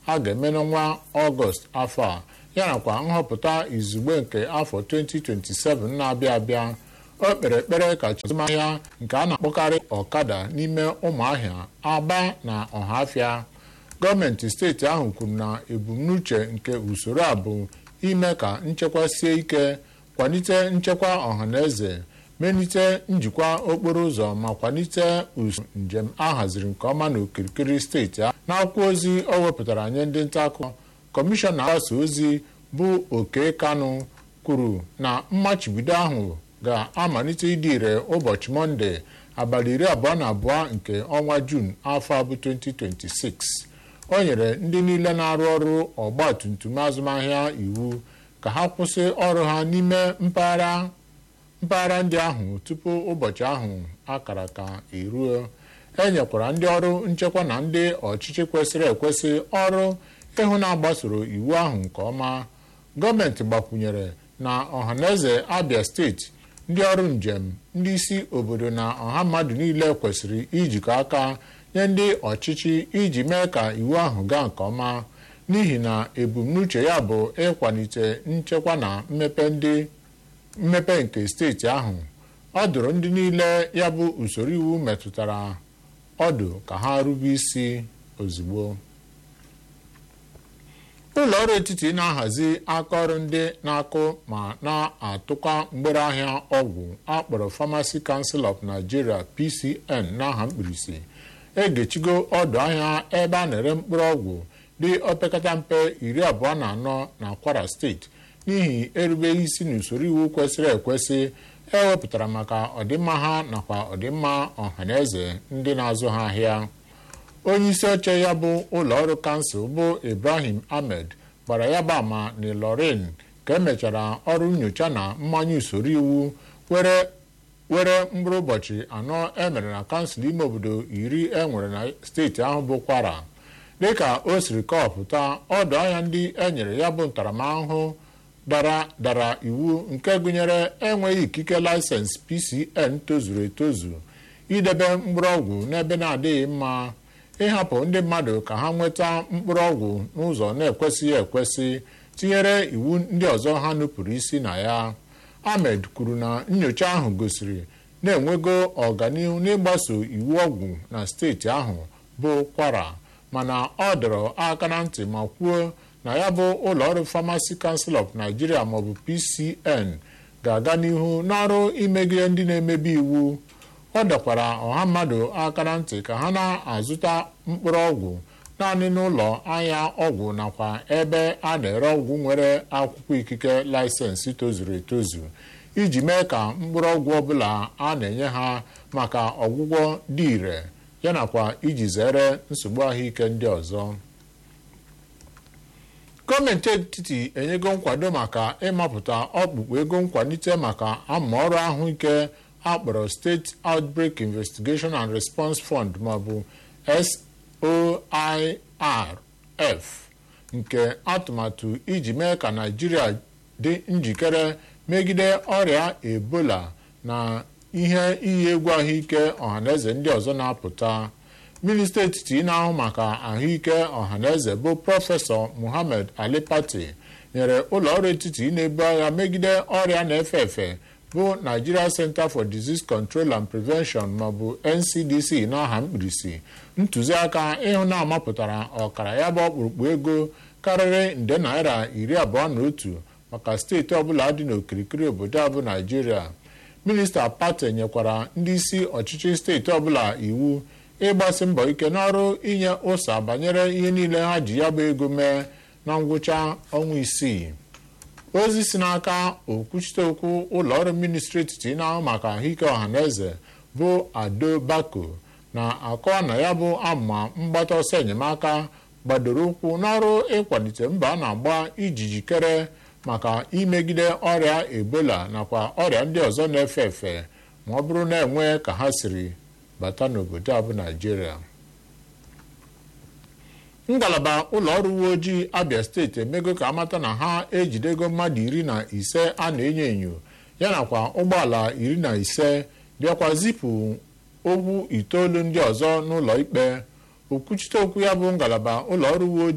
a ga-eme n'ọnwa ọgọst afọ a ya nakwa nhọpụta izugbe nke afọ 2027 na-abịa abịa o kpere ekpere ka azụmahịa nke a na-akpọkarị ọkada n'ime ụmụahịa aba na ọhafịa gọọmenti steeti ahụ kwuru na ebumnuche nke usoro a bụ ime ka nchekwa sie ike kwalite nchekwa ọhaneze melite njikwa okporo ụzọ ma kwalite usoro njem a haziri nke ọma n'okirikiri steeti ahụ n'akwụkwọ ozi o wepụtara nye ndị nta akụkọ kọmishọna mgbasa ozi bụ oke kanụ kwuru na mmachibido ahụ ga-amalite ịdị ire ụbọchị mọnde abalị iri abụọ na abụọ nke ọnwa juun afọ abụ 2026 o nyere ndị niile na-arụ ọrụ ọgba tum tum azụmahịa iwu ka ha kwụsị ọrụ ha n'ime mpaghara mpaghara ndị ahụ tupu ụbọchị ahụ akara ka eruo e nyekwara ndị ọrụ nchekwa na ndị ọchịchị kwesịrị ekwesị ọrụ ịhụ na-agbasoro iwu ahụ nke ọma gọọmenti gbakwunyere na ọhaneze abia steeti ndị ọrụ njem ndị isi obodo na ọha mmadụ niile kwesịrị ijikọ aka nye ndị ọchịchị iji mee ka iwu ahụ gaa nke ọma n'ihi na ebumnuche ya bụ ịkwalite nchekwa na mmepe ndị mmepe nke steeti ahụ ọ dụrụ ndị niile ya bụ usoro iwu metụtara ọdụ ka ha rube isi ozugbo ụlọ ọrụ etiti na-ahazi akaọrụ ndị na-akụ ma na-atụkwa mgbere ahịa ọgwụ akpọrọ Pharmacy Council of Nigeria PCN n'aha mkpirisi egechigo ọdụ ahịa ebe a na-ere mkpụrụ ọgwụ dị opekata mpe iri abụọ na anọ na Kwara steeti n'ihi erubeghị isi n'usoro iwu kwesịrị ekwesị ewepụtara maka ọdịmma ha nakwa ọdịmma ọhaneze ndị na-azụ ha ahịa onye isi oche ya bụ ụlọọrụ kansụl bụ Ibrahim Ahmed gbara ya bụ ama n'Ilorin ka emechara ọrụ nyocha na mmanye usoro iwu were were mkpụrụ ụbọchị anọ emere na kansụl ime obodo iri enwere na steeti ahụ bụ Kwara dịka o siri kọpụta ọdụ ahịa ndị enyere ya bụ ntaramahụhụ dara dara iwu nke gụnyere enweghị ikike laịsensị PCN tozuru etozu idebe mkpụrụ ọgwụ n'ebe na-adịghị mma ịhapụ ndị mmadụ ka ha nweta mkpụrụ ọgwụ n'ụzọ na-ekwesịghị ekwesị tinyere iwu ndị ọzọ ha nupụrụ isi na ya Ahmed kwuru na nyocha ahụ gosiri na-enwego ọganihu n'ịgbaso iwu ọgwụ na steeti ahụ bụ Kwara mana ọ dọrọ aka na ntị ma kwuo na ya bụ ụlọọrụ Pharmacy Council of Nigeria maọbụ PCN ga-aga n'ihu n'ọrụ imegide ndị na-emebi iwu ọ dọkwara ọha mmadụ aka na ntị ka ha na-azụta mkpụrụ ọgwụ naanị n'ụlọ ahịa ọgwụ nakwa ebe a na-ere ọgwụ nwere akwụkwọ ikike laịsensị tozuru etozu iji mee ka mkpụrụ ọgwụ ọbụla a na-enye ha maka ọgwụgwọ dị ire yanakwa iji zere nsogbu ahụike ndị ọzọ gọọmenti etiti enyego nkwado maka ịmapụta ọkpụkpụ ego nkwalite maka amaọrụ ahụike akpọrọ steeti outbreak investigation and response fund maọbụ SOIRF nke atụmatụ iji mee ka naijiria dị njikere megide ọrịa ebola na ihe iyi egwu ahụike ọhaneze ndị ọzọ na-apụta minista etiti na-ahụ maka ahụike ọhaneze bụ prọfesọ muhammad ali pati nyere ụlọ ọrụ etiti na-ebu agha megide ọrịa na-efe efe bụ Nigeria Center for Disease Control and Prevention maọbụ NCDC n'aha mkpirisi ntụziaka ịhụ na amapụtara ọkara ya bụ ọkpụrụkpụ ego karịrị nde naira iri abụọ na otu maka steeti ọbụla dị n'okirikiri obodo a bụ Naijiria minista Pate nyekwara ndị isi ọchịchị steeti ọbụla iwu ịgbasi mbọ ike n'ọrụ inye ụsa banyere ihe niile ha ji ya bụ ego mee na ngwụcha ọnwa isii ozi si n'aka okwuchite okwu ụlọọrụ ministri etiti na-ahụ maka ahụike ọhaneze bụ ado bako na-akọwa na ya bụ amụma mgbata ọsọ enyemaka gbadoro ụkwụ n'ọrụ ịkwalite mba a na-agba iji jikere maka imegide ọrịa ebola nakwa ọrịa ndị ọzọ na-efe efe ma ọ bụrụ na enwe ka ha siri bata n'obodo a bụ naijiria ngalaba ụlọ ọrụ uwe ojii abia steeti emego ka amata na ha ejidego mmadụ iri na ise a na-enyo enyo ya nakwa ụgbọala iri na ise bịakwa zipụ ogwu itoolu ndị ọzọ n'ụlọ ikpe okwuchite okwu ya bụ ngalaba ụlọ ọrụ uwe ojii